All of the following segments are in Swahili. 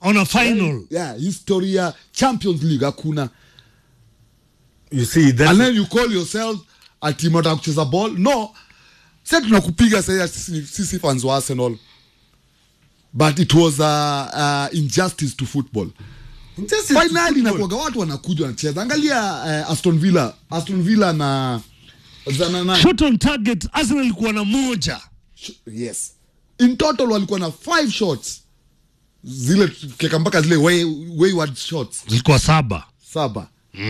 on a final yeah, history ya champions league hakuna you see that's and then you call yourself ati mnataka kucheza ball no sasa tunakupiga sasa sisi, sisi fans wa arsenal but it was a, uh, injustice to football Just finally football. inakuaga watu wanakuja wanacheza angalia uh, aston villa aston villa na zana na shot on target arsenal ilikuwa na moja yes in total walikuwa na five shots zile keka mpaka zile way, wayward shots zilikuwa saba saba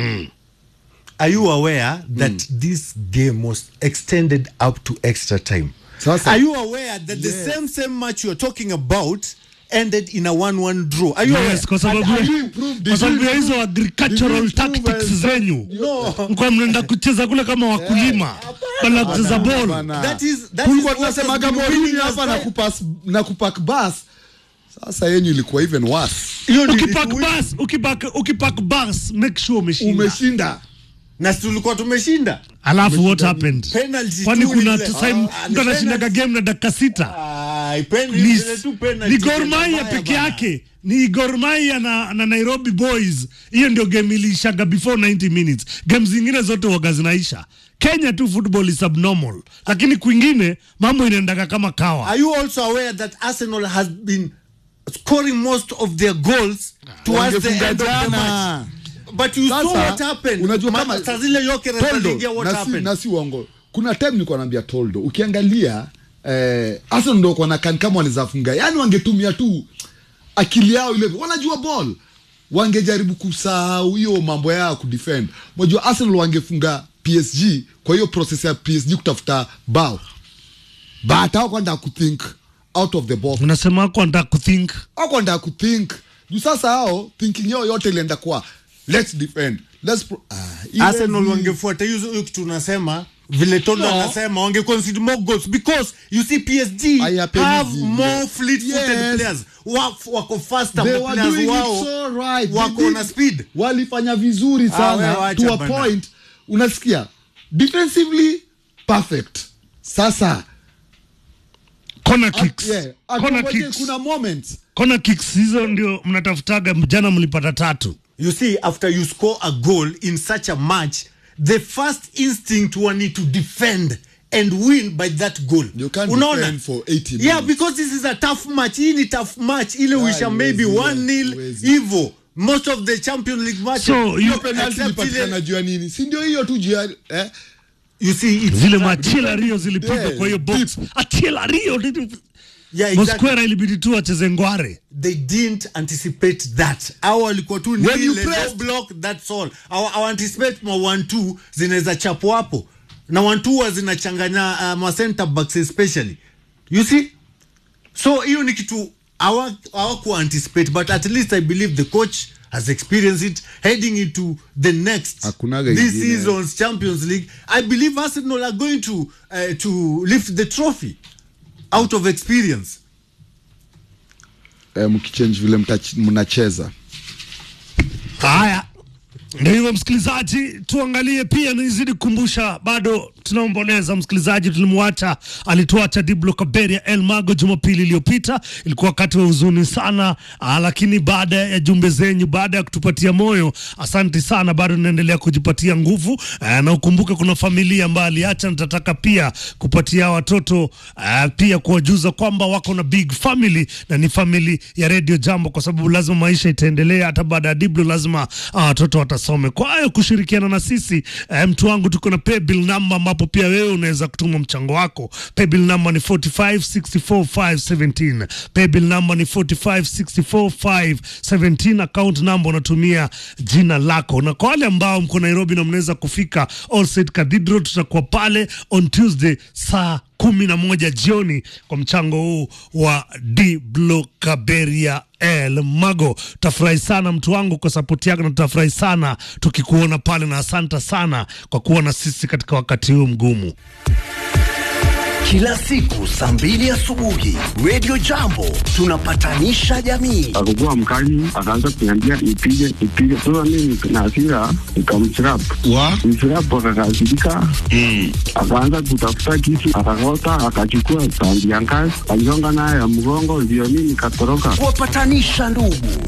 Are you aware that this game was extended up to extra time? Sasa- Are you aware that Yes. the same same match you're talking about ended in a 1-1 draw? Are you aware? yes kwa sababu And ya- you improve- did kwa sababu ya you hizo improve- agricultural did you improve tactics as- zenyu No. mkuwa mnaenda kucheza kule kama wakulima bala kucheza ball Bana. That is- that Tulikuwa is what tunasemaga has been Mourinho winning hapa us na time. kupas na kupak bas sasa yenyu ilikuwa even worse Hiyo ndio ukipak ilikuwa- bas ukipak ukipak bas make sure umeshinda umeshinda na si tulikuwa tumeshinda alafu what happened Penalty kwani tu kuna ile. tu- time Ah, mtu ni anashindaga penalty. game na dakika sita Ai, pen- ni, zile tu penalty ni Gor Mahia mbaya peke bana. yake ni Gor Mahia na, na Nairobi Boys. Hiyo ndio game iliishaga before 90 minutes. Game zingine zote waga zinaisha. Kenya tu football is abnormal, lakini kwingine mambo inaendaga kama kawa. Are you also aware that Arsenal has been scoring most of their goals towards the Wangefunga end of the jana. match? But you saw Sasa, what happened. unajua Ma- kama- saa zile Gyökeres Toldo, aliingia what na si- happened. na si uongo kuna time nilikuwa naambia toldo ukiangalia eh, Arsenal ndo kwa nakani kama wanaweza funga yani wangetumia tu akili yao ile wanajua ball wangejaribu kusahau hiyo mambo yao kudefend unajua Arsenal wangefunga PSG kwa hiyo process ya PSG kutafuta bao but hao kwenda kuthink out of the box Unasema wako anataka kuthink hao kwenda kuthink juu sasa hao thinking yao yote ilienda kwa let's defend let's pro- ah, ile Arsenal vi- wangefuata hiyo hiyo kitu unasema vile Toldo No. anasema wange concede more goals because you see PSG Hayapendi have zile. more fleet-footed Yes. players Wa- wako faster They ma were players doing it wao so right. wako They na did- speed walifanya vizuri Ah, sana wewe wacha to a bana. point unasikia defensively perfect sasa corner at- kicks. yeah, at- Corner ngoje, kicks. kuna moments Corner kicks hizo ndio mnatafutaga, jana mlipata tatu. You see, after you score a goal in such a match, the first instinct one need to defend and win by that goal. You can't Unaona? defend for 80 Yeah, minutes. because this is a tough match. Hii ni tough match. Ile uisha maybe huwezi, 1-0 huwezi. hivyo. Most of the Champions League matches. So, you you- penalty except ilipatikana ile- juu ya nini si ndio hiyo tu juu ya eh? You see, it's Zile machila Rio zilipigwa Yeah, kwa hiyo box. Achila Rio yeah, exactly. Mosquera ilibidi tu acheze ngware. they didn't anticipate that au walikuwa tu When you nile, press- low block that's all au, au anticipate ma one two zinaweza chapo hapo na one two huwa zinachanganya uh, ma center backs especially you see so hiyo ni kitu hawa- hawaku anticipate but at least i believe the coach has experienced it heading into the next Hakunaga this ingine. season's champions league i believe arsenal are going to uh, to lift the trophy out of experience Eh, mkichange vile mtach- mnacheza Haya, ndio hivyo msikilizaji, tuangalie pia, nizidi kukumbusha, bado tunaomboleza msikilizaji, tulimwacha alituacha Diblo Kaberia El Mago Jumapili iliyopita. Ilikuwa wakati wa huzuni sana aa, lakini baada ya jumbe zenyu, baada ya kutupatia moyo, asanti sana, bado tunaendelea kujipatia nguvu aa, na ukumbuke kuna familia ambayo aliacha. Nitataka pia kupatia watoto aa, pia kuwajuza kwamba wako na big family na ni family ya Radio Jambo, kwa sababu lazima maisha itaendelea hata baada ya Diblo, lazima ah, watoto watasome. Kwa hiyo kushirikiana na sisi eh, mtu wangu, tuko na paybill number ambapo pia wewe unaweza kutuma mchango wako. Paybill number ni 4564517 paybill number ni 4564517 account number unatumia jina lako, na kwa wale ambao mko Nairobi na mnaweza kufika All Saints Cathedral, tutakuwa pale on Tuesday saa kumi na moja jioni kwa mchango huu wa Diblo Kaberia El Mago. Tutafurahi sana mtu wangu kwa sapoti yako, na tutafurahi sana tukikuona pale, na asante sana kwa kuwa na sisi katika wakati huu mgumu. Kila siku saa mbili asubuhi Radio Jambo tunapatanisha jamii. akakuwa mkali, akaanza kuniambia nipige nipige. Sasa mimi na hasira nikamchirap wa mchirap, akakasirika akaanza kutafuta kisu, akakota, akachukua sandi ya ngazi, aligonga nayo ya mgongo, ndio mimi nikatoroka. Kuwapatanisha ndugu